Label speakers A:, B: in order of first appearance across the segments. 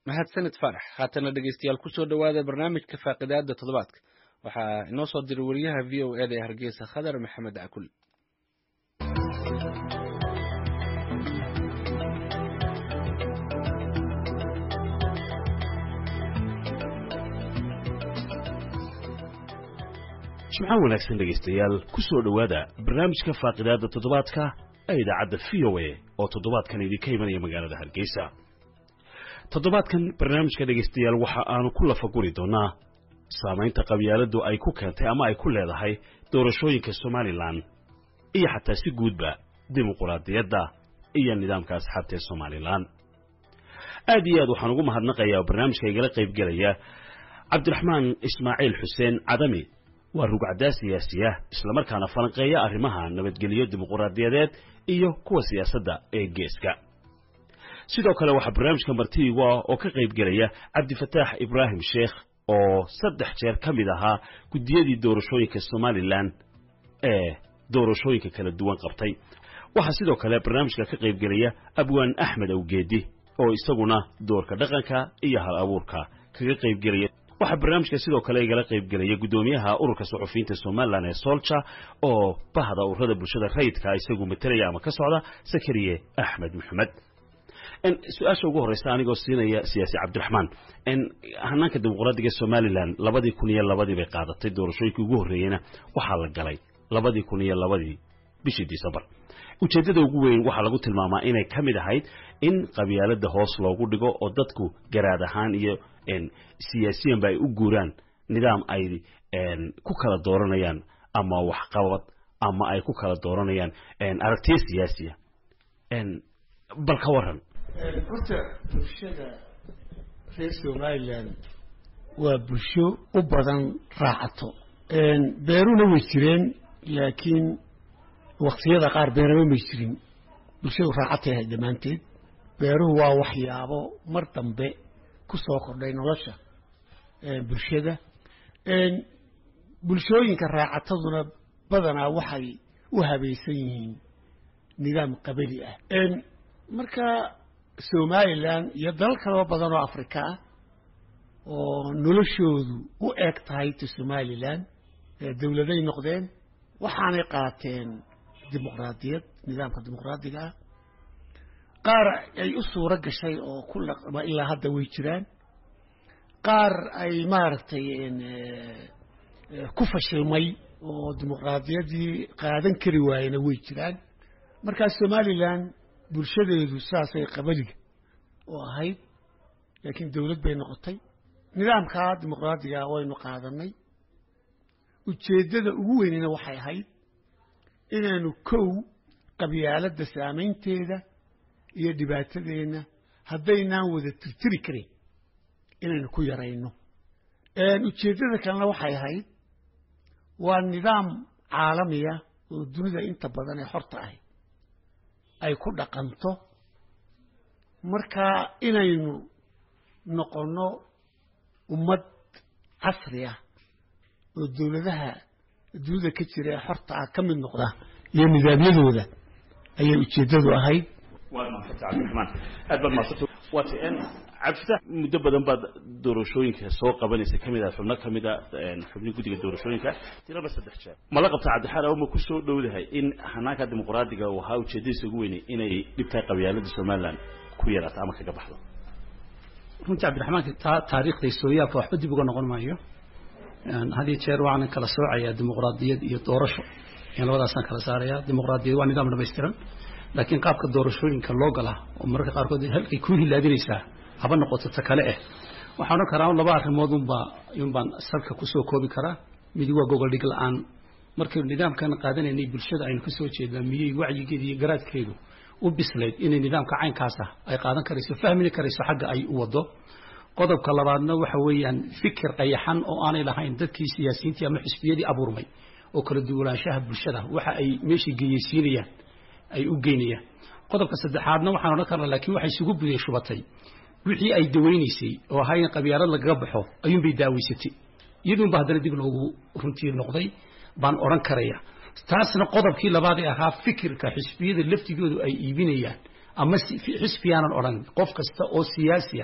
A: mahadsanid faarax haatana dhegeystayaal kusoo dhowaada barnaamijka faaqidaada toddobaadka waxaa inoo soo diray wariyaha v o eda ee hargeysa khadar maxamed cakul
B: jimco wanaagsan dhegaystayaal ku soo dhowaada barnaamijka faaqidaada toddobaadka ee idaacadda v o a oo toddobaadkan idinka imanaya magaalada hargeysa toddobaadkan barnaamijka dhegaystayaal waxa aanu ku lafaguri doonnaa saamaynta qabyaaladdu ay ku keentay ama ay ku leedahay doorashooyinka somalilan iyo xataa si guudba dimuquraadiyadda iyo nidaamka asxaabta ee somalilan aad iyo aad waxaan ugu mahadnaqayaa oo barnaamijka igala qaybgelaya cabdiraxmaan ismaaciil xuseen cadami waa rugcaddaa siyaasiya islamarkaana falanqeeya arrimaha nabadgelyo dimuquraadiyadeed iyo kuwa siyaasadda ee geeska sidoo kale waxaa barnaamijka martiigu ah oo ka qaybgelaya cabdifataax ibraahim sheekh oo saddex jeer ka mid ahaa guddiyadii doorashooyinka somalilan ee doorashooyinka kala duwan qabtay waxaa sidoo kale barnaamijka ka qaybgelaya abwaan axmed awgeedi oo isaguna doorka dhaqanka iyo hal abuurka kaga qaybgelaya waxaa barnaamijka sidoo kale igala qaybgelaya guddoomiyaha ururka suxufiyiinta somalilan ee solja oo bahda ururada bulshada rayidka isagu matelaya ama ka socda sakariye axmed maxamed su-aasha ugu horreysa anigoo siinaya siyaasi cabdiraxmaan hanaanka dimuqraadiga somalilan labadii kun iyo labadii bay qaadatay doorashooyinkii ugu horreeyeyna waxaa la galay labadii kun iyo labadii bishii decembar ujeeddada ugu weyn waxaa lagu tilmaamaa inay ka mid ahayd in qabyaaladda hoos loogu dhigo oo dadku garaad ahaan iyo siyaasiyanba ay u guuraan nidaam ay ku kala dooranayaan ama waxqabad ama ay ku kala dooranayaan aragtiya siyaasiya bal ka waran
C: horta bulshada reer somalilan waa bulsho u badan raacato beeruna way jireen laakiin waktiyada qaar beerama may jirin bulshadu raacatay ahayd dhammaanteed beeruhu waa waxyaabo mar dambe ku soo kordhay nolosha bulshada bulshooyinka raacataduna badanaa waxay u habaysan yihiin nidaam qabali ah marka somalilan iyo dalal kaloo badan oo afrika ah oo noloshoodu u eg tahay ta somalilan dowladay noqdeen waxaanay qaateen dimuqraadiyad nidaamka dimuqraadiga ah qaar ay u suuro gashay oo ku laqma ilaa hadda way jiraan qaar ay maaragtay ku fashilmay oo dimuqraadiyaddii qaadan kari waayena way jiraan markaa somalilan bulshadeedu saasay qabaliga oo ahayd laakiin dowlad bay noqotay nidaamkaa dimuqraadiga waynu qaadanay ujeeddada ugu weynina waxay ahayd inaanu kow qabyaaladda saamaynteeda iyo dhibaatadeenna haddaynaan wada tirtiri karin inaynu ku yarayno ujeeddada kalena waxay ahayd waa nidaam caalamiya oo dunida inta badan ee horta ahy ay ku dhaqanto marka inaynu noqonno ummad casri ah oo dowladaha dunida ka jira ee horta ah ka mid noqda iyo nidaamyadooda ayay ujeeddadu ahayd
B: waad mahadsanta cabdiraxmaan aad baad mahadsanta waati cabdifatax muddo badan baad doorashooyinka soo qabanaysa ka mid ah xubno ka mid a xubnihi guddiga doorashooyinka tiraba saddex jeer mala qabta cabdixaad ama ku soo dhowdahay in hanaanka dimuqraadiga uu ahaa ujeeddadiisa ugu weynay inay dhibtaa qabyaaladda somalilan ku yaraato ama kaga baxdo
D: runtii cabdiraxmaanka taa taariikhda sooyaalka waxba dib uga noqon maayo had iyo jeer waxaan kala soocayaa dimuqraadiyad iyo doorasho in labadaasaan kala saarayaa dimuqraadiyad waa nidaam dhamaystiran laakiin qaabka doorashooyinka loo galaa oo mararka qaarkood halkay ku hilaadinaysaa haba noqoto ta kale eh waxaan odhan karaa laba arrimood unbaa unbaan salka kusoo koobi karaa mid waa gogol dhig la-aan markaynu nidaamkan qaadanaynay bulshada aynu kasoo jeednaa miyey wacyigeeda iyo garaadkeedu u bislayd inay nidaamka caynkaasa ay qaadan karayso fahmini karayso xagga ay u wado qodobka labaadna waxa weeyaan fikir qayaxan oo aanay lahayn dadkii siyaasiyiintii ama xisbiyadii abuurmay oo kala duwanaanshaha bulshada waxa ay meeshai geyeysiinayaan ay u geynayaan qodobka saddexaadna waxaan odhan karnaa laakiin waxay isugu buday shubatay wixii ay dawaynaysay oo ahaa in qabyaalad lagaga baxo ayuunbay daaweysatay iyaduunba haddana dib loogu runtii noqday baan odhan karaya taasna qodobkii labaad ee ahaa fikirka xisbiyada laftigoodu ay iibinayaan ama xisbiyaanan odhan qof kasta oo siyaasi ah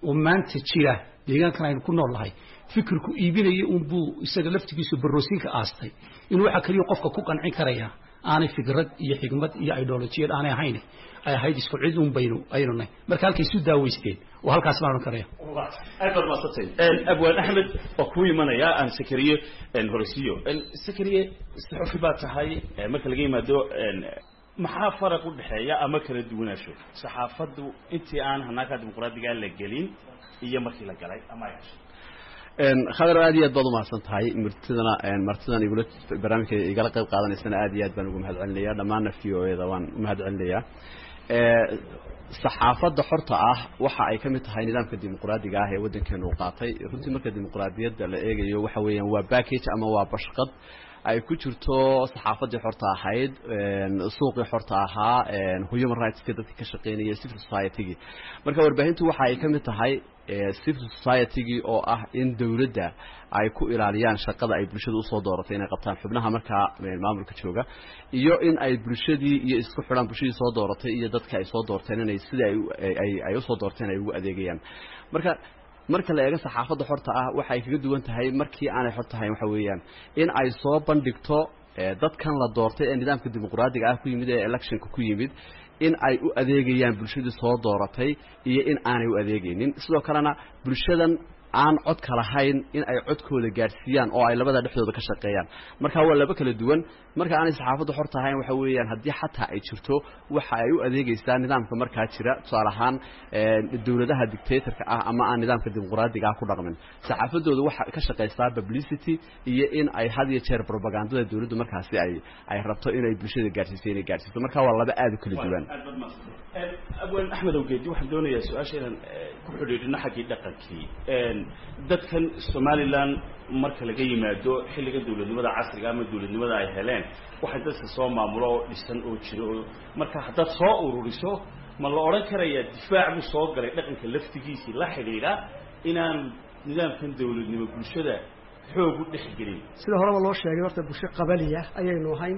D: oo maanta jira deegaankan aynu ku nool nahay fikirku iibinaya unbuu isaga laftigiisu barroosiinka aastay inuu waxaa keliya qofka ku qancin karaya aanay fikrad iyo xigmad iyo idolojiyad aanay ahayn ay ahayd isku cid un baynu aynu nahay marka halkay isu daaweysteen oo halkaas baan odhan karaya
B: aad baad maadsantahay abwaan axmed waa kuu imanaya aan sakariye horeysiiyo sakariye saxufi baa tahay marka laga yimaado maxaa faraq u dhexeeya ama kala duwanaansho saxaafaddu intii aan hanaanka dimuqraadiga la gelin iyo markii la galay ama ay heshay
E: khadar aad iyo aad baad umahadsan tahay martidana martidan igula barnaamijka igala qayb qaadanaysana aad iyo aad baan ugu mahad celinaya dhammaanna v o eda waan umahad celinayaa saxaafadda xorta ah waxa ay ka mid tahay nidaamka dimuqraadiga ah ee waddankeenu u qaatay runtii marka dimuqraadiyadda la eegayo waxa weeyaan waa backage ama waa bashqad ay ku jirto saxaafaddii xorta ahayd suuqii xorta ahaa human rightska dadkii ka shaqeynaya civil society-gii marka warbaahintu waxa ay ka mid tahay civil society-gii oo ah in dowladda ay ku ilaaliyaan shaqada ay bulshada usoo dooratay inay qabtaan xubnaha markaa maamulka jooga iyo in ay bulshadii iyo isku xidhaan bulshadii soo dooratay iyo dadka ay soo doorteen inay sida ay ay usoo doorteen ay ugu adeegayaan marka marka la eego saxaafadda xorta ah waxay kaga duwan tahay markii aanay xor tahayn waxa weeyaan in ay soo bandhigto dadkan la doortay ee nidaamka dimuqraadiga ah ku yimid ee electionka ku yimid in ay u adeegayaan bulshadii soo dooratay iyo in aanay u adeegaynin sidoo kalena bulshadan aan codka lahayn in ay codkooda gaadhsiiyaan oo ay labada dhexdooda ka shaqeeyaan marka waa laba kala duwan marka aanay saxaafaddu xor tahayn waxa weeyaan haddii xataa ay jirto waxa ay u adeegaysaa nidaamka markaa jira tusaale ahaan dowladaha dictatorka ah ama aan nidaamka dimuqraadiga ah ku dhaqmin saxaafaddooda waxa ka shaqaysaa publicity iyo in ay had iyo jeer propagandada dowladdu markaasi ay ay rabto inay bulshada gaadhsiiso inay gaadhsiiso marka waa laba aad u kala duwan
B: abwaan axmed awgeedi waxaan doonayaa su-aasha inaan ku xidhiidhino xaggii dhaqankii dadkan somalilan marka laga yimaado xilliga dowladnimada casriga ama dowladnimada ay heleen waxay dadka soo maamulo oo dhisan oo jiro oo marka haddaad soo ururiso ma la odhan karayaa difaac buu soo galay dhaqanka laftigiisii la xidhiidha inaan nidaamkan dowladnimo bulshada xoog u dhex gelin
F: sida horeba loo sheegay horta bulsho qabaliya ayaynu ahayn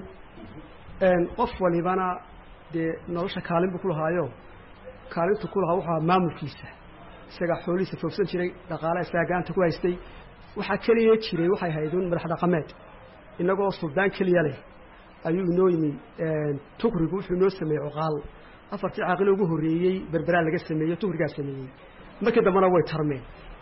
F: qof walibana dee nolosha kaalin buu ku lahaayo kaalintu ku lahaa wuxuu ahaa maamulkiisa isagaa xoolihiisa foogsan jiray dhaqaalaha isagaa gacanta ku haystay waxaa keliya jiray waxay haydun madax dhaqameed innagoo suldaan keliya leh ayuu inoo yimi tukrigu wuxuu inoo sameeyey cuqaal afartii caaqilo ugu horreeyey berberaa laga sameeyey tukrigaa sameeyey markii dambena way tarmeen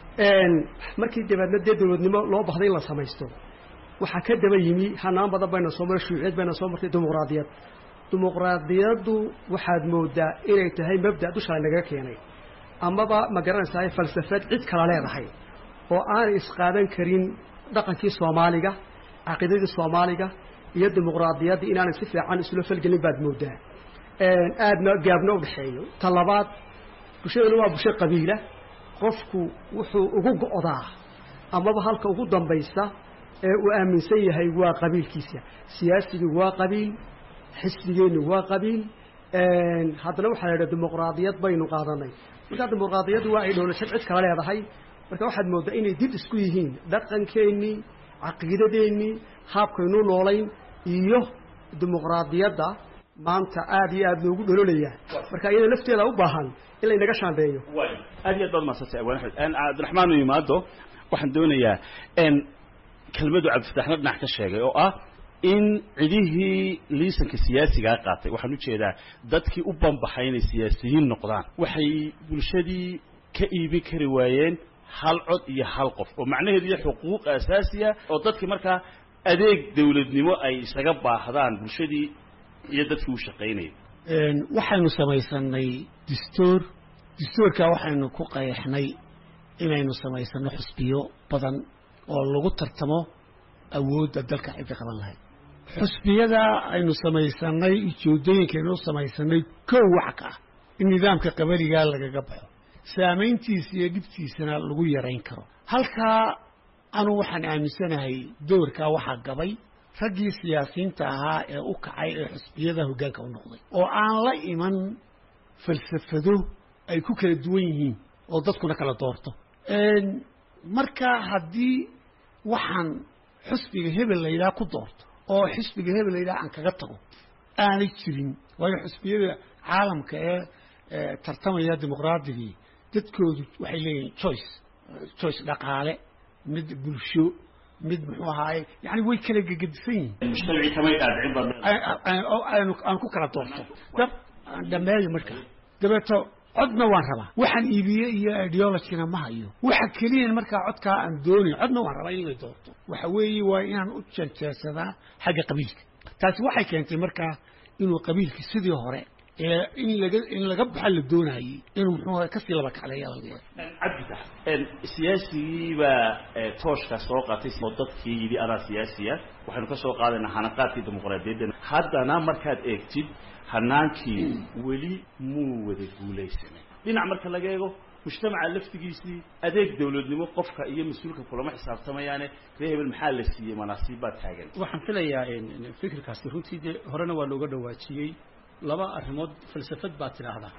F: markii dabeedna dee dowladnimo loo baxday in la samaysto waxaa ka daba yimi hanaan badan bayna soo maray shuuciyad bayna soo martay dimuqraadiyad dimuqraadiyaddu waxaad moodaa inay tahay mabda dusha nagaga keenay amaba ma garanaysaa falsafad cid kala leedahay oo aanay isqaadan karin dhaqankii soomaaliga caqiidadii soomaaliga iyo dimuqraadiyaddii inaanay si fiican isula falgelin baad moodaa aadna gaabna udhexeeyo ta labaad bulshadana waa bulsho qabiila qofku wuxuu ugu go'daa amaba halka ugu dambaysa ee uu aaminsan yahay waa qabiilkiisa siyaasigii waa qabiil xisbigeennu waa qabiil haddana waxaa la idhaha dimuqraadiyad baynu qaadanay markaa dimuqraadiyaddu waa ay dhowlashad cid kala leedahay marka waxaad mooddaa inay did isku yihiin dhaqankeennii caqiidadeennii haabkaynu noolayn iyo dimuqraadiyadda maanta aada iyo aada loogu dhololaya marka iyada lafteeda u baahan in laynaga shaandeeyo
B: aad iyo aad baad mahadsantay abwaan axmed cabdiraxmaan u yimaado waxaan doonayaa kelmadu cabdifataxna dhinac ka sheegay oo ah in cidihii liisanka siyaasigaa qaatay waxaan ujeedaa dadkii u banbaxay inay siyaasiyiin noqdaan waxay bulshadii ka iibin kari waayeen hal cod iyo hal qof oo macnaheedu iyo xuquuq asaasiya oo dadkii markaa adeeg dawladnimo ay isaga baahdaan bulshadii iyo dadkii u shaqaynayay
C: waxaynu samaysanay dastuur dastuurkaa waxaynu ku qeexnay inaynu samaysano xusbiyo badan oo lagu tartamo awoodda dalka cidda qaban lahayd xusbiyada aynu samaysanay ujeedooyinkaynu samaysanay kow wax ka ah in nidaamka qabaligaa lagaga baxo saamayntiisa iyo dhibtiisana lagu yarayn karo halkaa anuu waxaan aaminsanahay doorkaa waxaa gabay raggii siyaasiyiinta ahaa ee u kacay ee xusbiyada hoggaanka u noqday oo aan la iman falsafado ay ku kala duwan yihiin oo dadkuna kala doorto marka haddii waxaan xusbiga hebel la yidhaha ku doorto oo xisbiga hebel la yidhaha aan kaga tago aanay jirin waayo xusbiyada caalamka ee tartamaya dimuqraadigii dadkoodu waxay leeyihiin choice choice dhaqaale mid bulsho mid muxuu ahaaye yani way kala gegedisan yihiin
B: mujtamacii kamay dhaadhicin baad
C: aanu aan ku kala doorto dab aan dhameeyo marka dabeeto codna waan rabaa waxaan iibiye iyo ideologina ma hayo waxa keliya markaa codkaa aan doonayo codna waan rabaa in la doorto waxa weeye waa inaan u jeejeesadaa xagga qabiilka taasi waxay keentay markaa inuu qabiilkii sidii hore ee in laga in laga baxa la doonayey inuu muxuu ahay kasii laba kacleeya laga yaaba
B: cabditax siyaasigii baa tooshka soo qaatay oo dadkii yidhi adaa siyaasiya waxaynu ka soo qaadaynaa hanaqaadkii dimuqraadiyadda haddana markaad eegtid hanaankii weli muu wada guulaysanay dhinac marka laga eego mujtamaca laftigiisii adeeg dawladnimo qofka iyo mas-uulka kulama xisaabtamayaane ree hebel maxaa la siiyey manaasiib baa taagan
D: waxaan filayaa fikirkaasi runtii dee horena waa looga dhawaajiyey laba arrimood falsafad baa tidhaahdaa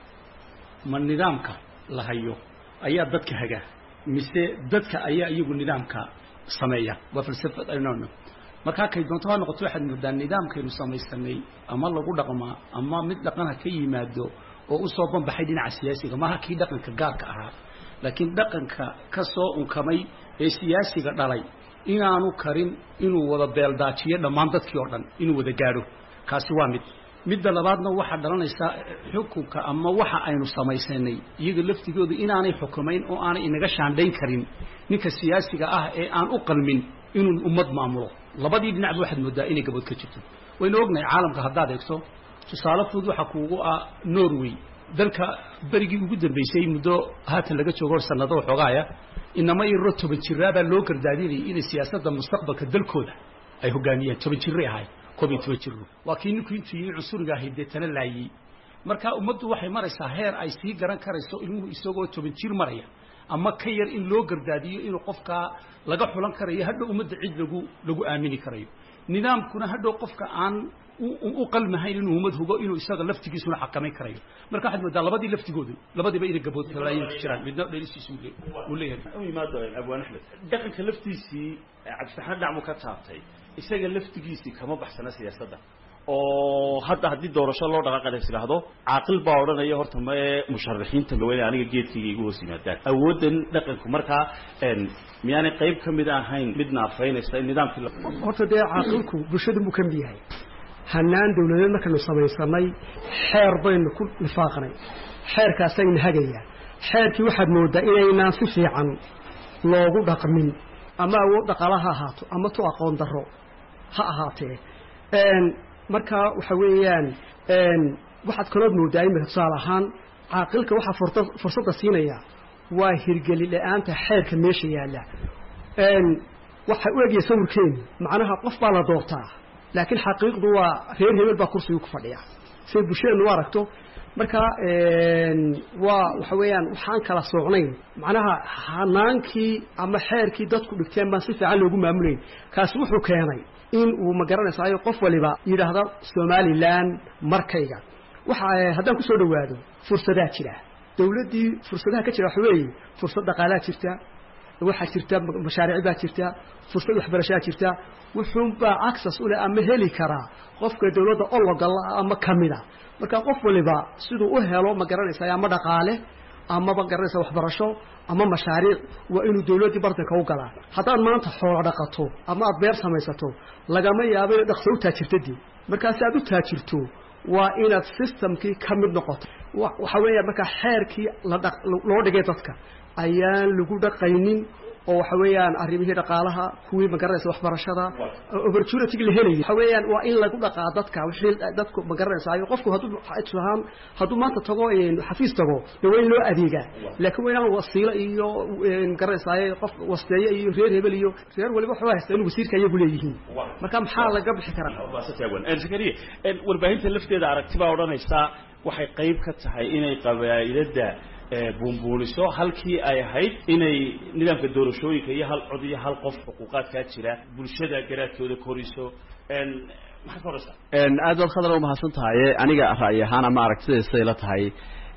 D: ma nidaamka la hayo ayaa dadka haga mise dadka ayaa iyagu nidaamka sameeya waa falsafad aynono markaa kay doonto ha noqoto waxaad moodaa nidaamkaynu samaysanay ama lagu dhaqmaa ama mid dhaqanha ka yimaado oo usoo banbaxay dhinaca siyaasiga maaha kii dhaqanka gaarka ahaa laakiin dhaqanka ka soo unkamay ee siyaasiga dhalay inaanu karin inuu wada beeldaajiyo dhammaan dadkii oo dhan inuu wada gaadho kaasi waa mid midda labaadna waxaa dhalanaysaa xukunka ama waxa aynu samaysanay iyaga laftigooda inaanay xukumayn oo aanay inaga shaandhayn karin ninka siyaasiga ah ee aan u qalmin inuu ummad maamulo labadii dhinacba waxaad moodaa inay gabood ka jirto waynu ognahay caalamka haddaad eegto tusaale fudud waxaa kuugu ah norway dalka berigii ugu dambeysay muddo haatan laga joogo hor sanado xoogaaya inama irro toban jiraabaa loo gardaadinayay inay siyaasadda mustaqbalka dalkooda ay hogaamiyeen toban jirray ahayd koob iyo toban jiro waa kii ninku intuu yimi cunsuriga ahayd dee tana laayey marka ummaddu waxay maraysaa heer ay sii garan karayso ilmuhu isagoo toban jir maraya ama ka yar in loo gardaadiyo inuu qofkaa laga xulan karayo hadhow ummadda cid lagu lagu aamini karayo nidaamkuna hadhow qofka aan u qalmahayn inuu ummad hugo inuu isaga laftigiisuna xakamayn karayo marka waxaad moodaa labadii laftigoodu labadiiba inay gabood kalaayin ku jiraan midna dhelisiisu uu leeyahay
B: u yimaado abwaan axmed dhaqanka laftiisii cabditaxaan dhacmu ka taabtay isaga laftigiisii kama baxsana siyaasadda oo hadda haddii doorasho loo dhaqaaqana is idhaahdo caaqil baa odhanaya horta mae musharaxiinta gaweynaya aniga geedkayga igu hoos yimaadaan awooddan dhaqanku markaa miyaanay qayb ka mid ahayn mid naafaynaysa in nidaamkii
F: horta dee caaqilku bulshada buu ka mid yahay hanaan dawladeed markaynu samaysanay xeer baynu ku nifaaqnay xeerkaasayna hagayaa xeerkii waxaad moodaa inaynaan si fiican loogu dhaqmin ama awood dhaqaala ha ahaato ama tu aqoon darro ha ahaatee markaa waxa weeyaan waxaad kalood moodaa imika tusaale ahaan caaqilka waxaa furta fursadda siinaya waa hirgeli la-aanta xeerka meesha yaalla waxa u egaya sawirkeenu macnaha qof baa la doortaa laakiin xaqiiqdu waa reer hebel baa kursiga ku fadhiya siday bulshadeenu u aragto marka waa waxa weeyaan waxaan kala soocnayn macnaha hanaankii ama xeerkii dadku dhigteen baan si fiican loogu maamulayn kaasi wuxuu keenay in uu ma garanaysaayo qof waliba yidhaahda somalilan markayga waxa haddaan kusoo dhawaado fursadaa jira dawladdii fursadaha ka jira waxa weeye fursad dhaqaalaa jirta waxaa jirta mashaariic baa jirta fursad waxbarashaa jirta wuxuunbaa access u leh ama heli karaa qofka dawladda ologala ama kamida marka qof waliba siduu u helo ma garanaysa ama dhaqaale ama ma garanaysa waxbarasho ama mashaariic waa inuu dawladdii bartanka u galaa haddaad maanta xoolo dhaqato ama aad beer samaysato lagama yaabo inay dhaqso u taajirtadii markaa si aad u taajirto waa inaad systemkii ka mid noqoto waxa weeya markaa xeerkii loo dhigay dadka ayaan lagu dhaqaynin oo waxa weeyaan arrimihii dhaqaalaha kuwii ma garanaysa waxbarashada opportunity la helayo waxa weeyaan waa in lagu dhaqaa dadka wixii dadku ma garanaysa qofku hadduu ahaan hadduu maanta tago xafiis tago de waa in loo adeegaa laakiin waa inaan wasiilo iyo ma garanaysa qof wasteeye iyo reer hebel iyo reer waliba waxba haysta in wasiirka iyagu leeyihiin marka maxaa laga bixi karaa
B: zakariya warbaahinta lafteeda aragti baa odhanaysa waxay qayb ka tahay inay qabaa'ilada buunbuuniso halkii ay ahayd inay nidaamka doorashooyinka iyo hal cod iyo hal qof xuquuqaadkaa jira bulshada garaadkooda koriso maxaad ka horaysaa
E: aad baad khadra umahadsan tahay aniga ra'yi ahaan ama aragtidaysa ila tahay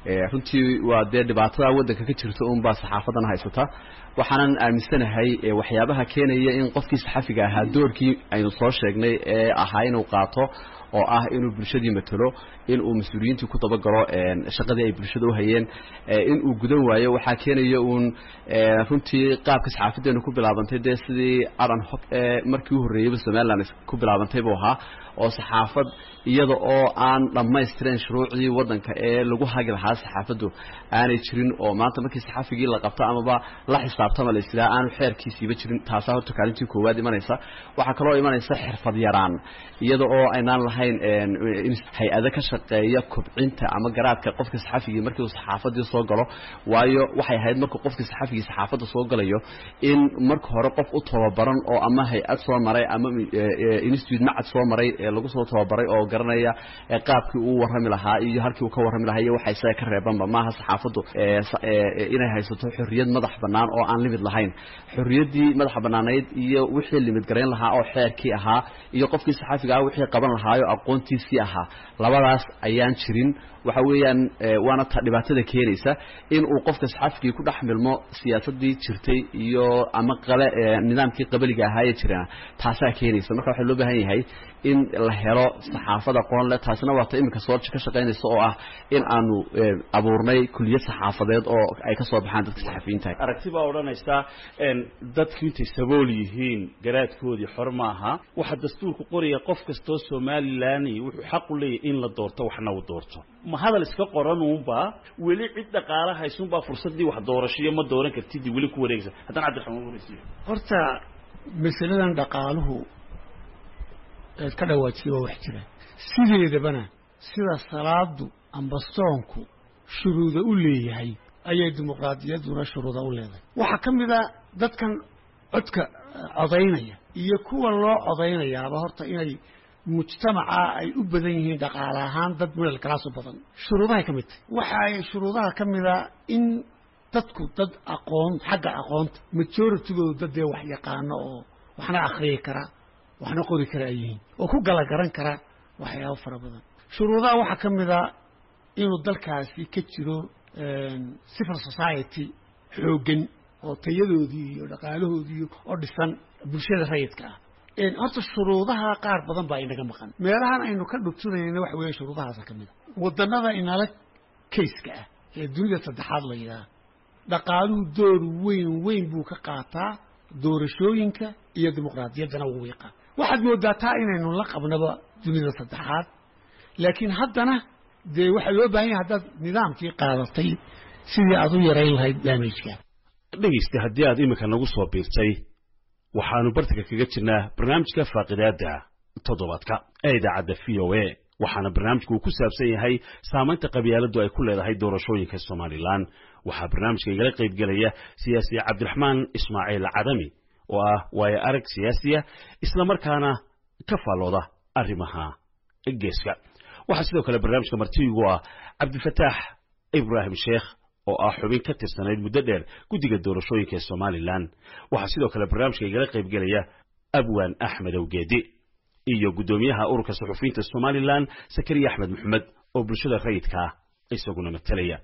E: runtii waa dee dhibaatada waddanka ka jirta unbaa saxaafadan haysata waxaanan aaminsanahay waxyaabaha keenaya in qofkii saxafiga ahaa doorkii aynu soo sheegnay ee ahaa inuu qaato oo ah inuu bulshadii matalo in uu mas-uuliyiintii ku dabagalo shaqadii ay bulshada u hayeen in uu gudan waayo waxaa keenaya uun runtii qaabka saxaafadeenu ku bilaabantay dee sidii aran hog ee markii u horreeyeyba somaliland ku bilaabantay buu ahaa oo saxaafad iyada oo aan dhammaystiran shuruucdii waddanka ee lagu hagi lahaa saxaafaddu aanay jirin oo maanta markii saxafigii la qabto amaba la xisaabtama la islaa aanu xeerkiisiiba jirin taasaa horta kaalintii koowaad imanaysa waxaa kaloo imanaysa xirfad yaraan iyada oo aynaan lahayn hay-ado ka shaqeeya kobcinta ama garaadka qofka saxafigii markii uu saxaafadii soo galo waayo waxay ahayd markuu qofkii saxafigii saxaafadda soo galayo in marka hore qof u tababaran oo ama hay-ad soo maray ama institute macad soo maray lagu soo tababaray oo garanaya qaabkii uu warrami lahaa iyo halkii uu ka warrami lahaa iyo waxa isaga ka reebanba maaha saxaafaddu inay haysato xorriyad madax bannaan oo aan limid lahayn xorriyaddii madaxa bannaanayd iyo wixii limid garayn lahaa oo xeerkii ahaa iyo qofkii saxaafiga ah wixii qaban lahaayo aqoontiisii ahaa labadaas ayaan jirin waxa weeyaan waana ta dhibaatada keenaysa in uu qofka saxaafigii ku dhex milmo siyaasadii jirtay iyo ama qale nidaamkii qabaliga ahaayee jirana taasaa keenaysa marka waxaa loo baahan yahay in la helo saxaafad aqoon leh taasina waa ta iminka soorja ka shaqaynaysa oo ah in aanu abuurnay kuliyad saxaafadeed oo ay ka soo baxaan dadka saxafiyiinta
B: aragti baa odhanaysaa dadku intay sabool yihiin garaadkoodii xor maaha waxaa dastuurku qoraya qof kastoo somalilan wuxuu xaq u leeyahy in la doorto waxna uu doorto ma hadal iska qoranuunbaa weli cid dhaqaala haysunbaa fursaddii wax doorashiyo ma dooran kartidii weli ku wareegaysa haddana cabdiraxmaan waraysiyo
C: horta masaladan dhaqaaluhu eed ka dhawaajiya waa wax jira sideedabana sida salaadu amba soonku shuruuda u leeyahay ayay dimuqraadiyadduna shuruuda u leedahay waxaa ka mid a dadkan codka codaynaya iyo kuwa loo codaynayaaba horta inay mujtamaca ay u badan yihiin dhaqaale ahaan dad midal kalaasu badan shuruudahay ka mid tahay waxa ay shuruudaha ka mida in dadku dad aqoon xagga aqoonta majoritygoodu dad dee wax yaqaano oo waxna akhriyi kara waxna qori kara ay yihiin oo ku galagaran kara waxyaabo fara badan shuruudaha waxaa ka mida inuu dalkaasi ka jiro civil society xooggan oo tayadoodii iyo dhaqaalahoodii oo dhisan bulshada rayidka ah horta shuruudaha qaar badan baa inaga maqan meelahan aynu ka dhugtunayna waxa weeye shuruudahaasa ka mid a wadannada inala kayska ah ee dunida saddexaad la yidhaha dhaqaaluhu door weyn weyn buu ka qaataa doorashooyinka iyo dimuqraadiyaddana wuu yaqaan waxaad moodaa taa inaynu la qabnaba dunida saddexaad laakiin haddana dee waxaa loo baahan yahay haddaad nidaamkii qaadatay sidii aad u yarayn lahayd daamejka
B: dhegaysta haddii aad iminka nagu soo biirtay waxaanu bartanka kaga jirnaa barnaamijka faaqidaada toddobaadka ee idaacadda v o a waxaana barnaamijku uu ku saabsan yahay saamaynta qabyaaladdu ay ku leedahay doorashooyinka somalilan waxaa barnaamijka igala qaybgelaya siyaasi cabdiraxmaan ismaaciil cadami oo ah waayo arag siyaasiya islamarkaana ka faallooda arrimaha geeska waxaa sidoo kale barnaamijka martiigu ah cabdifataax ibraahim sheekh oo ah xubin ka tirsanayd muddo dheer guddiga doorashooyinka ee somalilan waxaa sidoo kale barnaamijka igala qaybgelaya abwaan axmed awgeedi iyo guddoomiyaha ururka suxufiyiinta somalilan sakariya axmed maxamed oo bulshada rayidka ah isaguna matalaya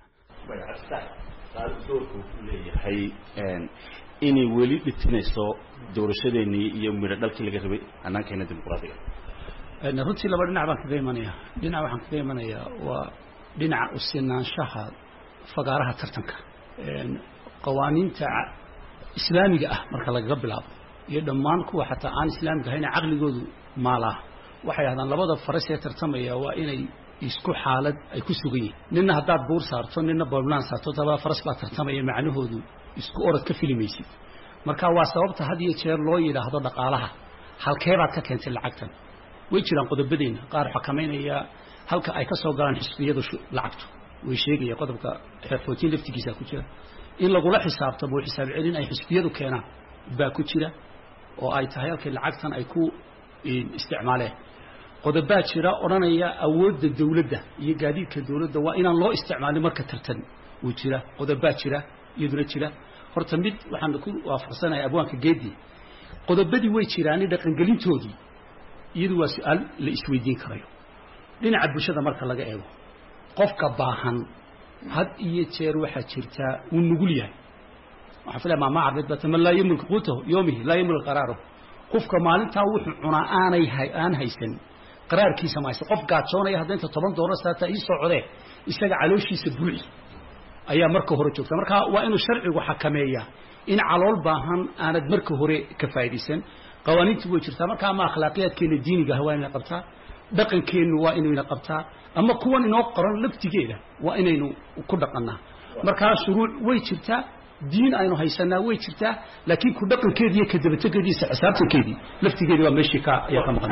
B: doorka wuxuu leeyahay inay weli dhitinayso doorashadeenii iyo midho dhalkii laga rabay hannaankeena dimuqraadiga
D: runtii laba dhinac baan kaga imanaya dhinac waxaan kaga imanayaa waa dhinaca usinaanshaha fagaaraha tartanka qawaaniinta islaamiga ah marka lagaga bilaabo iyo dhammaan kuwa xataa aan islaamiga ahayn caqligoodu maalaa waxay ahdaan labada faras ee tartamaya waa inay isku xaalad ay ku sugan yihin nina haddaad buur saarto nina bolland saarto labada faras baa tartamaya macnahoodu isku orod ka filimaysid marka waa sababta had iyo jeer loo yidhaahdo dhaqaalaha halkeebaad ka keentay lacagtan way jiraan qodobadeena qaar xakamaynaya halka ay ka soo galaan xisbiyadu lacagtu way sheegaya qodobka xeerfootiin laftigiisa ku jira in lagula xisaabtamo xisaab celin ay xisbiyadu keenaan baa ku jira oo ay tahay halkay lacagtan ay ku isticmaaleen qodobaa jira odhanaya awoodda dawladda iyo gaadiidka dawladda waa inaan loo isticmaalin marka tartan uu jira qodobaa jira iyaduna jira horta mid waxaan ku waafaqsanahay abwaanka geedi qodobadii way jiraani dhaqangelintoodii iyadu waa su-aal la isweydiin karayo dhinaca bulshada marka laga eego qofka baahan had iyo jeer waxaa jirtaa wuu nugul yahay waxaa filaya maamaa carbeed baa man laa yamlik quutahu yoomihi laa yamlik qaraarahu qofka maalintaa wuxuu cunaa aanay aan haysan qaraarkiisa ma haysan qof gaajoonaya hadda inta toban doolar saata ii socdee isaga calooshiisa buuxi ayaa marka hore joogta marka waa inuu sharcigu xakameeyaa in calool baahan aanad marka hore ka faa'iidaysan qawaaniintu way jirtaa marka ama akhlaaqiyaadkeena diiniga ah waa inay qabtaa dhaqankeennu waa inayna qabtaa ama kuwan inoo qoran laftigeeda waa inaynu ku dhaqannaa markaa shuruuc way jirtaa diin aynu haysanaa way jirtaa laakiin ku dhaqankeedii iyo kadabategeediisa xisaabtankeedii laftigeedii waa meeshii ka ayaa ka maqan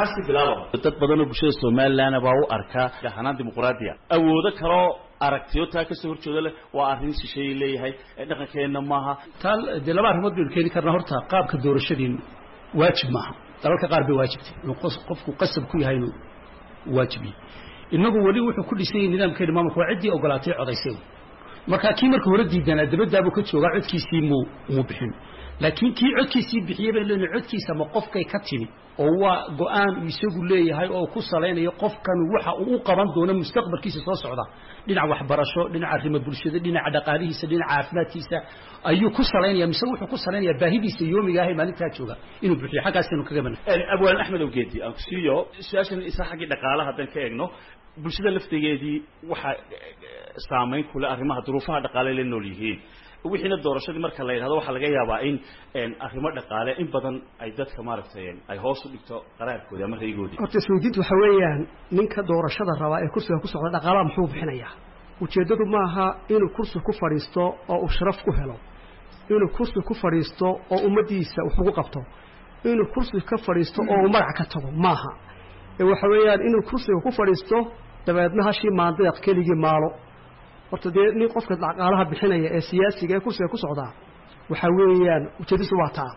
B: dad badanoo bulshada somalilan baa u arkaa hanaan dimuqraadiya awoodo kaloo aragtiyo taa kasoo horjeeda leh waa arrin shisheeye leeyahay dhaqankeenna maaha
D: taa dee laba arrimood baynu keeni karnaa horta qaabka doorashadiinu waajib maaha dalalka qaar bay waajibtay inuu qofku qasab ku yahay inuu waajib yahay inagu weli wuxuu ku dhisan yahay nidaamkeena maamulka waa ciddii ogolaatay codaysay markaa kii marka hore diidanaa dabadaabuu ka joogaa codkiisii muu muu bixin laakiin kii codkiisii bixiyey bay leeyihin codkiisa ma qofkay ka timi oo waa go-aan uu isagu leeyahay oo ku salaynayo qofkan waxa uu u qaban doono mustaqbalkiisa soo socda dhinaca waxbarasho dhinaca arrimo bulshada dhinaca dhaqaalihiisa dhinaca caafimaadkiisa ayuu ku salaynaya mise wuxuu ku salaynayaa baahidiisa yoomiga ahay maalintaa jooga inuu bixiyo xaggaasaynu kaga mana
B: abwaan axmed awgeedi aan ku siiyo su-aashan isa xaggii dhaqaalaha haddaan ka eegno bulshada laftigeedii waxaa saamayn kule arrimaha duruufaha dhaqaale la nool yihiin wixiina doorashadii marka la yidhahdo waxaa laga yaabaa in arrimo dhaqaale in badan ay dadka maaragtay ay hoos u dhigto qaraarkoodi ama raygoodii
F: horta isweydiintu waxa weeyaan ninka doorashada rabaa ee kursiga ku socda dhaqaalaha muxuu bixinayaa ujeeddadu maaha inuu kursi ku fadhiisto oo uu sharaf ku helo inuu kursi ku fadhiisto oo ummaddiisa wax ugu qabto inuu kursi ka fadhiisto oo uu magac ka tago maaha ee waxa weeyaan inuu kursiga ku fadhiisto dabeedna hashii maandeeq keligii maalo horta dee nin qofka dhaqaalaha bixinaya ee siyaasiga ee kursiga ku socdaa waxa weeyaan ujeedadiisu waa taa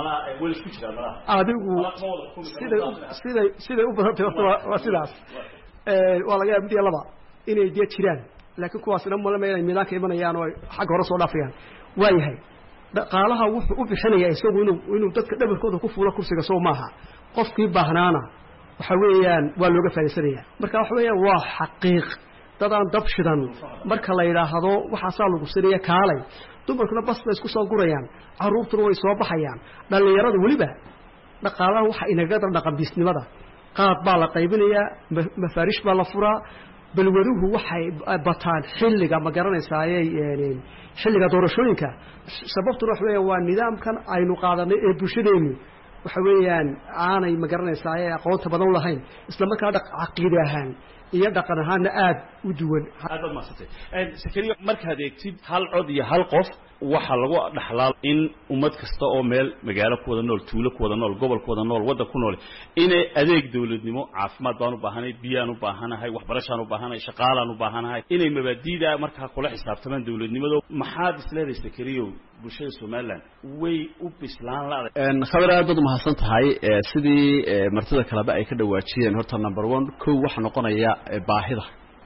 F: adigu siday siday siday u badantay horta waa waa sidaas waa laga yaaba mid iyo laba inay dee jiraan laakiin kuwaasina malama inay miidaanka imanayaan oo ay xagga hore soo dhaafayaan waa yahay dhaqaalaha wuxuu u bixinayaa isagu inuu inuu dadka dhabarkooda ku fuulo kursiga soo maaha qofkii baahnaana waxa weeyaan waa looga faaidaysanayaa marka waxa weeyaan waa xaqiiq dadaan dab shidan marka la yidhaahdo waxaasaa lagu sinaya kaalay dumarkuna bas bay isku soo gurayaan carruurtuna way soo baxayaan dhallinyarada weliba dhaqaalaha waxa inaga dar dhaqanbiisnimada qaad baa la qaybinayaa mafaariish baa la furaa balwaruhu waxay bataan xilliga ma garanaysaaye xilliga doorashooyinka sababtuna waxa weeya waa nidaamkan aynu qaadanay ee bulshadeennu waxa weeyaan aanay ma garanaysaa aqoonta badan u lahayn isla markaa caqiide ahaan iyo dhaqan ahaanna aada u duwan
B: aad baad mahadsantay sakariya markaad eegtid hal cod iyo hal qof waxaa lagu dhaxlaa in ummad kasta oo meel magaalo ku wada nool tuulo ku wada nool gobol ku wada nool waddan ku nool inay adeeg dawladnimo caafimaad baan u baahanahay biyaan u baahanahay waxbarashaan u baahanahay shaqaalaan u baahanahay inay mabaadiida markaa kula xisaabtamaan dawladnimado maxaad isleedahay sakariyow bulshada somaliland way u bislaan la-day
E: khabar aad baad umahadsan tahay sidii martida kaleba ay ka dhawaajiyeen horta number one kow waxaa noqonaya baahida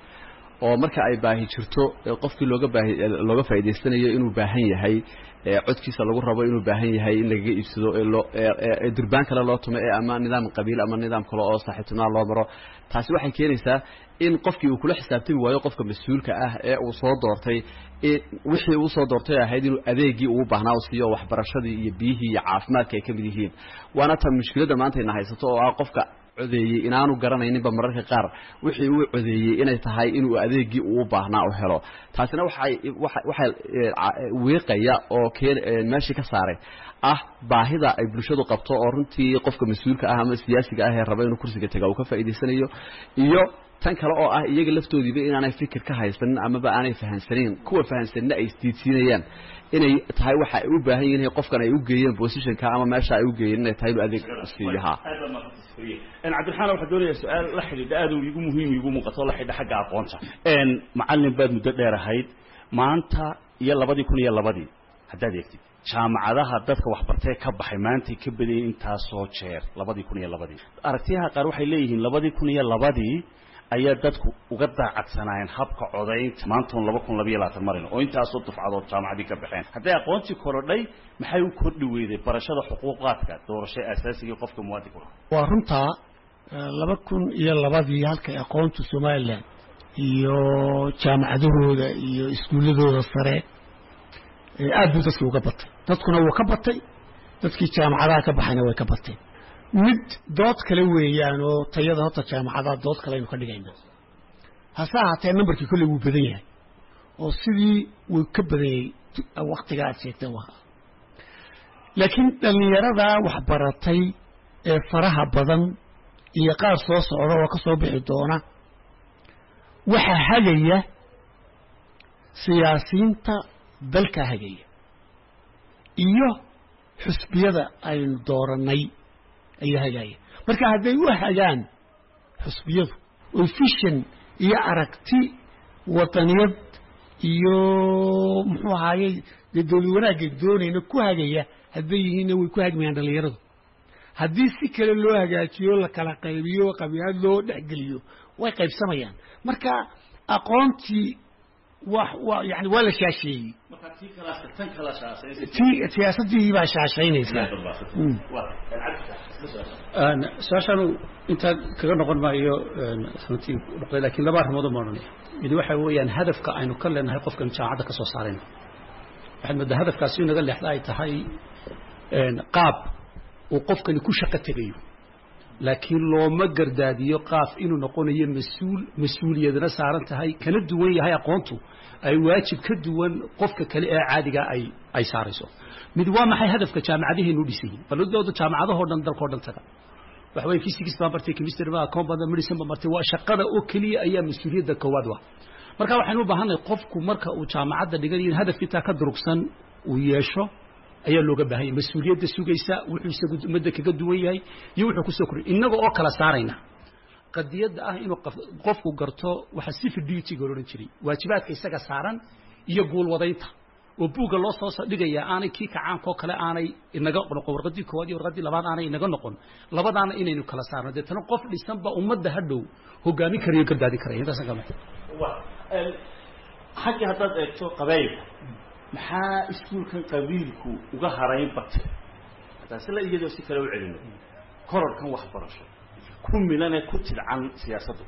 E: oo marka ay baahi jirto qofkii looga baahi looga faa'idaystanayo inuu baahan yahay codkiisa lagu rabo inuu baahan yahay in lagaga iibsado ee loo durbaan kale loo tumo ee ama nidaam qabiil ama nidaam kale oo saaxiibtinimo loo maro taasi waxay keenaysaa in qofkii uu kula xisaabtami waayo qofka mas-uulka ah ee uu soo doortay wixii uu soo doortay ahayd inuu adeegii uu baahnaa u siiyo waxbarashadii iyo biyihii iyo caafimaadka ay ka mid yihiin waana ta mushkiladda maanta ina haysato oo ah qofka codeeyey inaanu garanayninba mararka qaar wixii uu codeeyey inay tahay inuu adeegii uu baahnaa u helo taasina waxay waxay wiiqaya oo keen meeshii ka saaray ah baahida ay bulshadu qabto oo runtii qofka mas-uulka ah ama siyaasiga ah ee raba inuu kursiga taga uu ka faa'idaysanayo iyo tan kale oo ah iyaga laftoodiiba inaanay fikir ka haysanin amaba aanay fahansanin kuwa fahansanina ay isdiidsiinayaan inay tahay waxa ay u baahan yihiin qofkan ay u geeyeen positionka ama meesha ay u geeyeen inay tahay inuu adeeg siiyo ha
B: cabdiraxmaan waxaa doonaya su-aal la xidhiidha aad igu muhiim igu muuqato la xidhiidha xagga aqoonta macallin baad muddo dheer ahayd maanta iyo labadii kun iyo labadii haddaad eegtid jaamacadaha dadka waxbartee ka baxay maantay ka badayeen intaasoo jeer labadii kun iyo labadii aragtiyaha qaar waxay leeyihiin labadii kun iyo labadii ayaa dadku uga daacadsanaayeen habka codaynta maantaun laba kun labayo labaatan marin oo intaasoo dufcadood jaamacadii ka baxeen hadday aqoontii korodhay maxay u kordhi weyday barashada xuquuqaadka doorasho asaasigii qofka muwaadinka
C: waa runtaa laba kun iyo labadii halkay aqoontu somalilan iyo jaamacadahooda iyo iskuulladooda sare aad buu dadkii uga batay dadkuna wuu ka batay dadkii jaamacadaha ka baxayna way ka bateen mid dood kale weeyaan oo tayada horta jaamacadaha dood kale aynu ka dhigaynaa hase ahaatee numberkii kolley wuu badan yahay oo sidii wuu ka badan yahay waktiga aad sheegteen waa laakiin dhallinyaradaa waxbaratay ee faraha badan iyo qaar soo socda oo ka soo bixi doona waxaa hagaya siyaasiyiinta dalka hagaya iyo xusbiyada aynu doorannay ayaa hagaya marka hadday u hagaan xusbiyadu oy fishan iyo aragti wadaniyad iyo muxuu ahaayey dee dawlad wanaagga doonayna ku hagaya hadday yihiinna way ku hagmayaan dhallinyaradu haddii si kale loo hagaajiyo la kala qaybiyo qabiilad loo dhexgeliyo way qaybsamayaan marka aqoontii wa wa yani waa la shaasheeyey ti siyaasaddii baa shaashaynaysaa
D: su-aashaanu intaa kaga noqon maayo runtii noqday laakiin laba arrimood ma odhanaya mid waxa weeyaan hadafka aynu ka leenahay qofkan jaamacadda ka soo saarayna waxaad moodaa hadafkaasi inaga leexda ay tahay qaab uu qofkani ku shaqo tegayo laakiin looma gardaadiyo qaaf inuu noqonayo mas-uul mas-uuliyadna saaran tahay kana duwan yahay aqoontu ay waajib ka duwan qofka kale ee caadiga ay ay saarayso mid waa maxay hadafka jaamacadaheenu u dhisan yihin balladooda jaamacadahoo dhan dalkao dhan taga waxa weeye physics baa martay chemistry baa account baa medicine baa martay waa shaqada oo keliya ayaa mas-uuliyadda koowaad wa marka waxaynu u baahannahay qofku marka uu jaamacadda dhiganayo in hadaf intaa ka durugsan uu yeesho ayaa looga baahan yahay mas-uuliyadda sugaysa wuxuu isagu ummadda kaga duwan yahay iyo wuxuu kusoo koriy innaga oo kala saarayna qadiyadda ah inuu qofku garto waxa civil duty-ga odhan jiray waajibaadka isaga saaran iyo guulwadaynta oo buugga loo soo dhigaya aanay kii kacaankoo kale aanay inaga noqon warqadii koowaad iyo warqadii labaad aanay inaga noqon labadaana inaynu kala saarno deetana qof dhisanba ummadda hadhow hogaamin karayo gardaadi karaya intaasan kama
B: xaggii haddaad eegto qabaylka maxaa iskuulkan qabiilku uga harayn batay haddaan sila iyadoo si kale u celino kororkan waxbarasho ku milanee ku tidcan siyaasaddu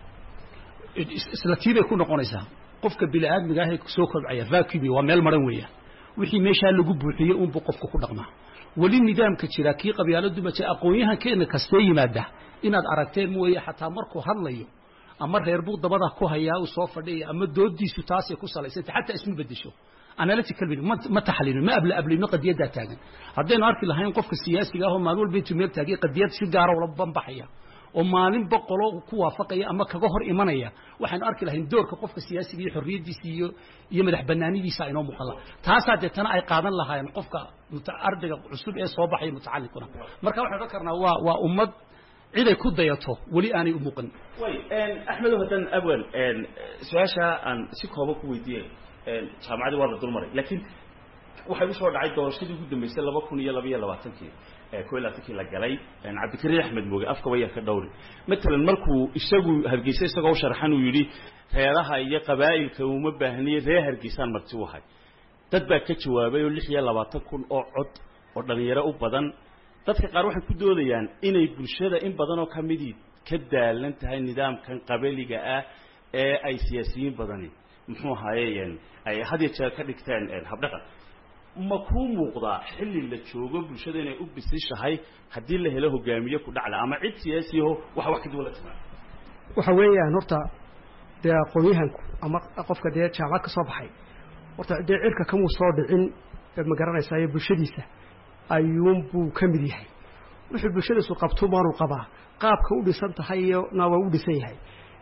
D: isla tiibay ku noqonaysaa qofka bini aadmiga ah ee soo kobcaya vacuumi waa meel maran weeyaan wixii meeshaa lagu buuxiyey unbuu qofka ku dhaqmaa weli nidaamka jira kii qabyaaladu ma jira aqoon-yahankeena kastee yimaada inaad aragteen mooye xataa markuu hadlayo ama reer buu dabada ku hayaa uu soo fadhiya ama doodiisu taasay ku salaysanta xataa isma bedesho analytical ma ma taxliilin ma abla ablino qadiyaddaa taagan haddaynu arki lahayn qofka siyaasiga ah oo maalin walba intuu meel taagay qadiyad si gaara ula banbaxaya oo maalin boqolo ku waafaqaya ama kaga hor imanaya waxaynu arki lahayn doorka qofka siyaasiga iyo xorriyaddiisa iyo iyo madax banaanidiisa inoo muuqan laha taasaa deetana ay qaadan lahaayeen qofka ardayga cusub ee soo baxaya mutacalliquna marka waxaan odhan karnaa waa waa ummad ciday ku dayato weli aanay u muuqan
B: way axmedow haddaan awal su-aasha aan si kooban ku weydiiyey jaamacadii waa la dulmaray laakiin waxay usoo dhacay doorashadii ugu dambeysay laba kun iyo laba iyo labaatankii ko iyo labaatankii la galay cabdikariin axmed mooge afka waya ka dhowri matalan markuu isagu hargeysa isagoo u sharxan uu yidhi reeraha iyo qabaa'ilka uma baahniye reer hargeysaan marti u ahay dad baa ka jawaabay oo lix iyo labaatan kun oo cod oo dhalinyaro u badan dadka qaar waxay ku doodayaan inay bulshada in badan oo ka midii ka daalan tahay nidaamkan qabaliga ah ee ay siyaasiyiin badani muxuu ahaaye ay had iyo jeer ka dhigteen habdhaqan ma kuu muuqdaa xilli la joogo bulshada inay u bisishahay haddii la helo hogaamiye ku dhacla ama cid siyaasiyaho wax wax ka duwan la timaado
F: waxa weeyaan horta dee aqoon-yahanku ama qofka dee jaamacad ka soo baxay horta dee cirka kamuu soo dhicin ma garanaysayo bulshadiisa ayuunbuu ka mid yahay wuxuu bulshadiisu qabto maanuu qabaa qaabka u dhisan tahay iyona waa u dhisan yahay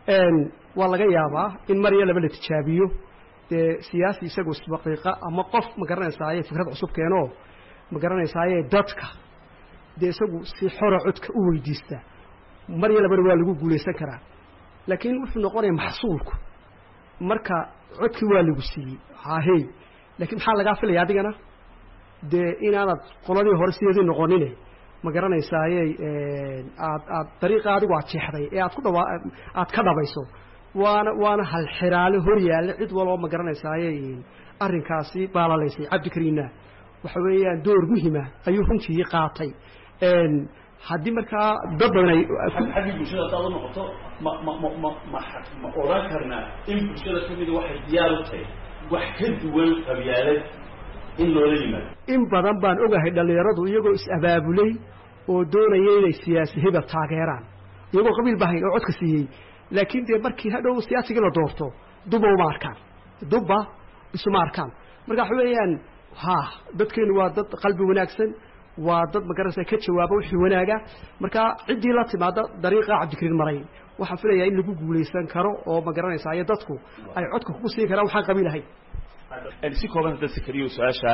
F: waa laga yaabaa in mar iyo laba la tijaabiyo dee siyaasi isagu isbaqiiqa ama qof ma garanaysaaye fikrad cusub keenoo ma garanaysaaye dadka dee isagu si xora codka u weydiista mar iyo labana waa lagu guulaysan karaa laakiin wuxuu noqonaya maxsuulku marka codkii waa lagu siiyey hahey laakiin maxaa lagaa filaya adigana dee inaanad qoladii hore sideedii noqonine ma garanaysaaye aad aad dariiqa adigu aad jeexday ee aad ku dhawaa aad ka dhabayso waana waana halxiraale hor yaalla cid waloo ma garanaysaaye arrinkaasi baalalaysay cabdikariinna waxa weeyaan door muhima ayuu runtii qaatay haddii markaa dad badan ay
B: xaggii bulshada haddaad u noqoto ma ma ma ma ma ma odhan karnaa in bulshada ka mida waxay diyaar u tahay wax ka duwan qabyaalad in loola yimaado
F: in badan baan ogahay dhallinyaradu iyagoo is-abaabulay oo doonaya inay siyaasi hebel taageeraan iyagoo qabiil bahayn oo codka siiyey laakiin dee markii hadhow siyaasigii la doorto duba uma arkaan duba isuma arkaan marka waxa weeyaan ha dadkeenu waa dad qalbi wanaagsan waa dad magaranaysa ka jawaaba wixii wanaaga marka ciddii la timaada dariiqa cabdikariin maray waxaan filayaa in lagu guulaysan karo oo magaranaysa iyo dadku ay codka kugu siin karaan waxaan qabiil ahayn
B: si kooban hadda sakariyo su-aasha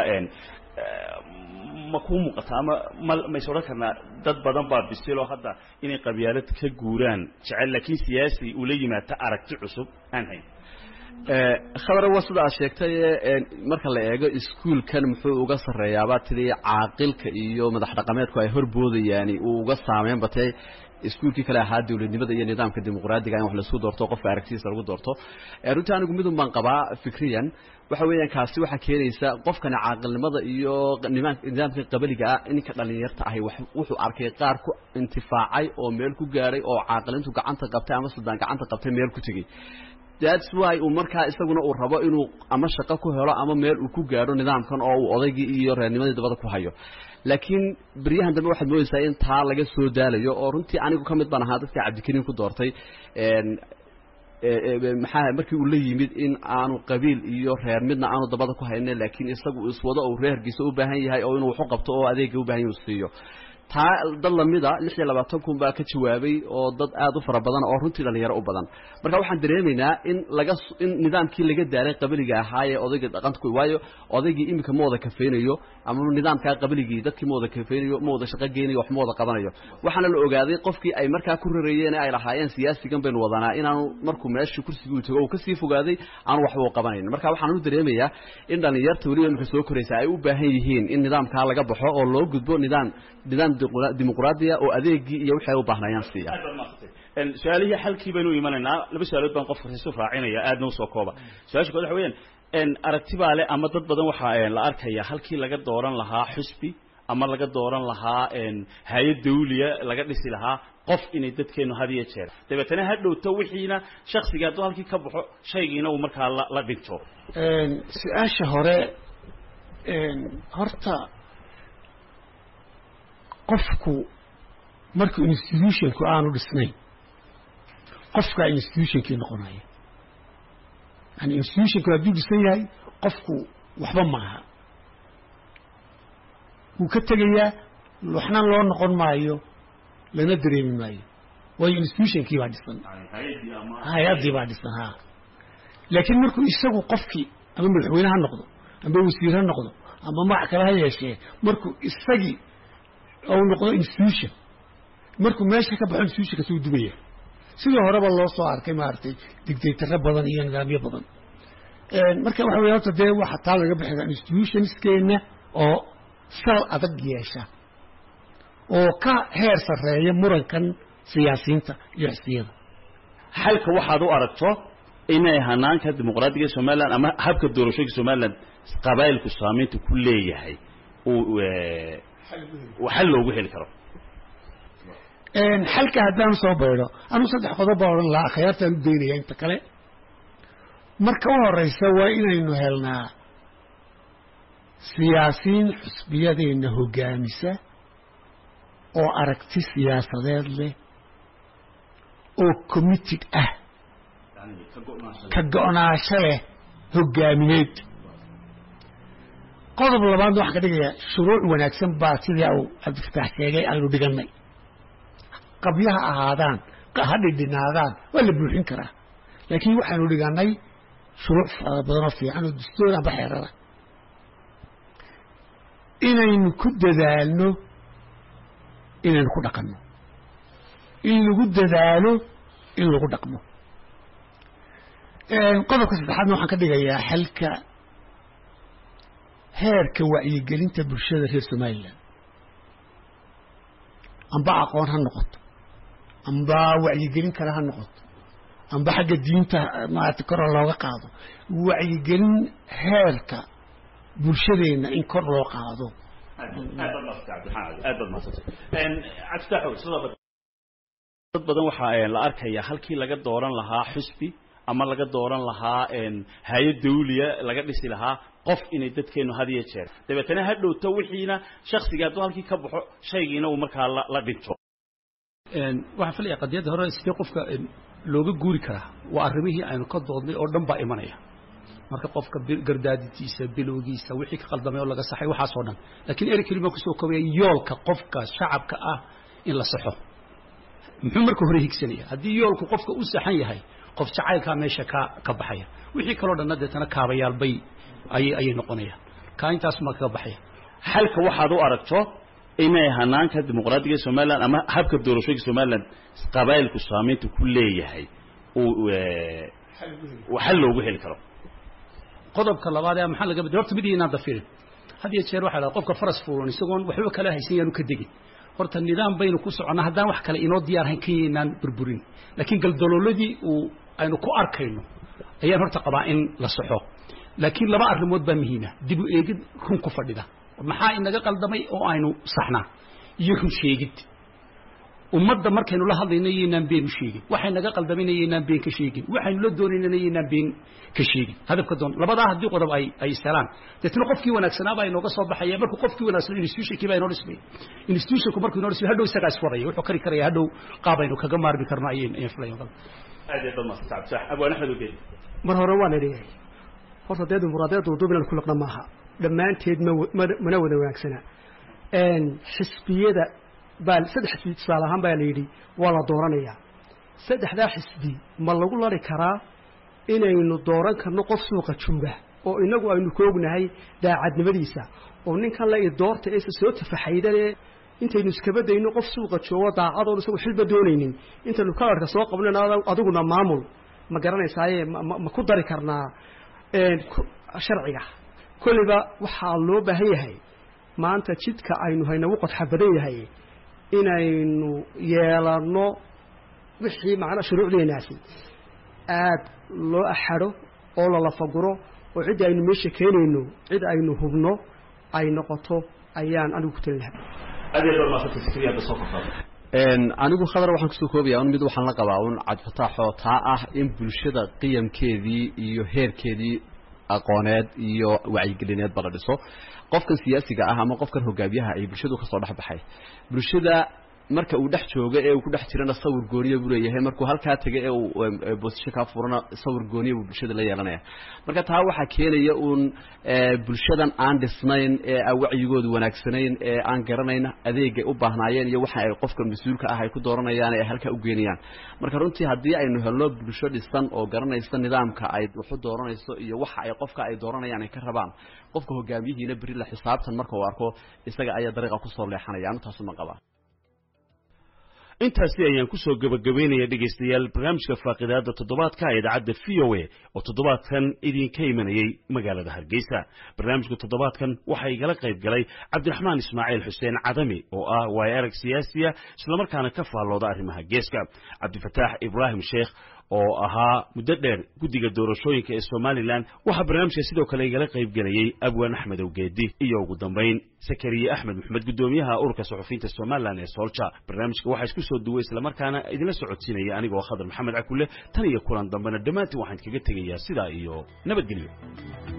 B: ma kuu muuqata ama ma mays odhan karnaa dad badan baa bisiloo hadda inay qabyaalad ka guuraan jecel laakiin siyaasi ula yimaata aragti cusub aan hayn
E: khadar waa sida aad sheegtay marka la eego iskuolkan muxuu uga sarreeyaabaa tidii caaqilka iyo madax dhaqameedku ay horboodayaani uu uga saameyn batay iskuolkii kale ahaa dawladnimada iyo nidaamka dimuqraadiga in wax laisku doorto qofka aragtidiisa lagu doorto runtii anigu midun baan qabaa fikriyan waxa weeyaan kaasi waxaa keenaysa qofkani caaqilnimada iyo nidaamka qabaliga ah ninka dhalinyarta ahi wuxuu arkay qaar ku intifaacay oo meel ku gaadhay oo caaqilintu gacanta qabtay ama suldaan gacanta qabtay meel ku tegey that's why uu markaa isaguna uu rabo inuu ama shaqo ku helo ama meel uu ku gaadho nidaamkan oo uu odaygii iyo reernimadii dabada ku hayo laakiin beryahan dambe waxaad moodaysaa in taa laga soo daalayo oo runtii anigu ka mid baan ahaa dadka cabdikariin ku doortay maxaa markii uu la yimid in aanu qabiil iyo reer midna aanu dabada ku haynin laakiin isagu iswado uu reerkiisa u baahan yahay oo inuu waxu qabto oo adeega u baahan yahay uu siiyo taa dad lamida lix iyo labaatan kun baa ka jawaabay oo dad aad u fara badan oo runtii dhalinyaro u badan marka waxaan dareemaynaa in laga in nidaamkii laga daaray qabiliga ahaayee odayga dhaqanta ku waayo odaygii iminka ma wada kafeynayo ama nidaamkaa qabiligii dadkii ma wada kafeynayo ma wada shaqo geynayo wax ma wada qabanayo waxaana la ogaaday qofkii ay markaa ku rarayeen ay lahaayeen siyaasigan baynu wadanaa inaanu markuu meeshii kursigii uu tago uu kasii fogaaday aanu waxba u qabanayn marka waxaan u dareemayaa in dhalinyarta weliba iminka soo koraysa ay u baahan yihiin in nidaamkaa laga baxo oo loo gudbo nidaam nidaam dimuqraadiya oo adeegii iyo waxay u baahnayaan siiya
B: su-aalihii xalkii baynu imanaynaa laba su-aalood baan qofka isu raacinaya aadna usoo kooba su-aasha kood waxa weyaan aragti baa le ama dad badan waxaa la arkaya halkii laga dooran lahaa xusbi ama laga dooran lahaa hay-ad dawliya laga dhisi lahaa qof inay dadkeenu had iyo jeer dabeetana ha dhowto wixiina shaksiga hadduu halkii ka baxo shaygiina uu markaa la la dhinto
C: su-aasha hore horta qofku markuu institutionku aanu dhisnayn qofkaa institutionkii noqonaya yani institutionku hadduu dhisan yahay qofku waxba maaha wuu ka tegayaa waxna loo noqon maayo lana dareemi maayo waayo institutionkii baa dhisan hay-addii baa dhisan ha laakiin markuu isagu qofkii ama madaxweyne ha noqdo ama wasiir ha noqdo ama magac kale ha yeeshee markuu isagii ou noqdo institution markuu meesha ka baxo institutionka suu dubaya sidii horeba loo soo arkay maaragtay dictataro badan iyo nidaamyo badan marka waxa wey horta dee waxa taa laga bixi karaa institutionskeenna oo sal adag yeesha oo ka heer sarreeya murankan siyaasiyiinta iyo xisbiyada
B: xalka waxaad u aragto inay hanaanka dimuqraadiga somaliland ama habka doorashooyinka somaliland qabaa'ilku saamaynta ku leeyahay uu xal loogu heli karo
C: xalka haddaan soo baydho anuu saddex qodob baa odhan lahaa akhyaartaan u daynaya inta kale marka u horeysa waa inaynu helnaa siyaasiyiin xusbiyadeenna hoggaamisa oo aragti siyaasadeed leh oo committed ah ka go-naansho leh hoggaamineed qodob labaadna waxaan ka dhigayaa shuruuc wanaagsan baa sidii uu cabdifataax sheegay aynu dhigannay qabyaha ahaadaan ha dhidhinaadaan waa la buuxin karaa laakiin waxaanu dhigannay shuruuc fara badanoo fiican oo dastoor amba xeerada inaynu ku dadaalno inaynu ku dhaqanno in lagu dadaalo in lagu dhaqmo qodobka saddexaadna waxaan ka dhigayaa xalka heerka wacyigelinta bulshada reer somalilan amba aqoon ha noqoto amba wacyigelin kale ha noqoto amba xagga diinta maarata kor looga qaado wacyigelin heerka bulshadeenna in kor loo qaado
B: aad baad maasantay cabdiraxmaan aad baad maasantay cabdifaaxow sidoo dad badan waxaa la arkaya halkii laga dooran lahaa xusbi ama laga dooran lahaa hay-ad dawliya laga dhisi lahaa qof inay dadkeenu had iyo jeer dabeetana ha dhowto wixiina shaksiga hadduu halkii ka baxo shaygiina uu markaa la la dhinto
D: waxaan filaya qadiyadda hore sidee qofka looga guuri karaa waa arrimihii aynu ka doodnay oo dhan baa imanaya marka qofka gardaaditiisa bilowgiisa wixii ka qaldamay oo laga saxay waxaasoo dhan laakiin eri keli baan kusoo koobaya yoolka qofka shacabka ah in la saxo muxuu marka hore higsanaya haddii yoolku qofka u saxan yahay qof jacaylkaa meesha ka ka baxaya wixii kaloo dhanna deetana kaabayaal bay ayay ayay noqonayaan kaa intaas ma kaga baxaya
B: xalka waxaad u aragto inay hanaanka dimuqraadiga somaliland ama habka doorashooyinka somaliland qabaayilku saamaynta ku leeyahay uu xal loogu heli karo
D: qodobka labaad ee maxaa laga bedel horta mid inaan dafirin had iyo jeer waxaa la qofka faras fuulan isagoon waxba kala haysan yaanu ka degin horta nidaam baynu ku soconnaa haddaan wax kale inoo diyaarhayn ka yaynaan burburin laakiin galdalooladii uu aynu ku arkayno ayaan horta qabaa in la saxo laakiin laba arrimood baa muhiima dib u eegid run ku fadhida maxaa inaga qaldamay oo aynu saxnaa iyo run sheegid ummadda markaynu la hadlayno yaynaan been u sheegin waxay naga qaldamayna yaynaan been ka sheegin waxaynu la doonaynana yaynaan been ka sheegin hadafka doon labadaa haddii qodob ay ay salaan deetna qofkii wanaagsanaa baa inooga soo baxaya markuu qofkii wanaagsan institutionkii baa inoo dhismay institutionku markuu inoo dhismay hadhow isagaa iswadaya wuxuu kari karaya hadhow qaab aynu kaga maarmi karno ayay ayaan filaya
B: aad iyo aad maasanta cabdisax abwaan axmed ogeed
F: mar hore waan idhihay horta dee dimuqraadiyadda duub inaan ku liqna maaha dhammaanteed ma mana wada wanaagsana xisbiyada baa saddex xisbi tusaale ahaan baa la yidhi waa la dooranayaa saddexdaa xisbi ma lagu lari karaa inaynu dooran karno qof suuqa jooga oo inagu aynu ka ognahay daacadnimadiisa oo ninkan la idoorta eesa soo tafaxaydane intaynu iskaba dayno qof suuqa joogo daacadoon isagu xilba doonaynin intaynu kalarka soo qabnan adiguna maamul ma garanaysaaye ma ku dari karnaa sharciga kolliba waxaa loo baahan yahay maanta jidka aynu haynagu qodxa badan yahay inaynu yeelanno wixii macnaa shuruucdeenaasi aad loo axadho oo lalafaguro oo ciddii aynu meesha keenayno cid aynu hubno ay noqoto ayaan anigu ku talin lahaa
B: aad iyo aad maasanta fikriya hadda soo kortaada
E: anigu khadar waxaan kusoo koobaya un mid waxaan la qabaa un cabdifataaxoo taa ah in bulshada qiyamkeedii iyo heerkeedii aqooneed iyo wacyigelineedba la dhiso qofkan siyaasiga ah ama qofkan hogaamiyaha ay bulshadu kasoo dhex baxay bulshada marka uu dhex joogo ee uu ku dhex jirana sawir gooniya buu leeyahay markuu halkaa tegay ee uu boosisho kaa furana sawir gooniya buu bulshada la yeelanaya marka taa waxaa keenaya uun bulshadan aan dhisnayn ee aan wacyigoodu wanaagsanayn ee aan garanayn adeegay u baahnaayeen iyo waxa ay qofkan mas-uulka ah ay ku dooranayaan ee ay halkaa u geenayaan marka runtii haddii aynu helno bulsho dhisan oo garanaysa nidaamka ay waxu dooranayso iyo waxa ay qofka ay dooranayaan ay ka rabaan qofka hogaamiyihiina beri la xisaabtan marka uu arko isaga ayaa dariiqa kusoo leexanaya anu taasuma qabaa
B: intaasi ayaan kusoo gebagabaynaya dhegaystayaal barnaamijka faaqidaada toddobaadka ee idaacadda v o a oo toddobaadkan idinka imanayey magaalada hargeysa barnaamijka toddobaadkan waxaa igala qayb galay cabdiraxmaan ismaaciil xuseen cadami oo ah waayo arag siyaasiya islamarkaana ka faallooda arrimaha geeska cabdifataax ibraahim sheekh oo ahaa muddo dheer guddiga doorashooyinka ee somalilan waxaa barnaamijka sidoo kale igala qayb gelayey abwaan axmed owgeedi iyo ugu dambayn sakariye axmed maxamed guddoomiyaha ururka suxufiyiinta somalilan ee soolja barnaamijka waxaa isku soo duway islamarkaana idinla socodsiinaya anigoo khadar maxamed cakulle tan iyo kulan dambena dhammaantiin waxaan kaga tegayaa sidaa iyo nabadgelyo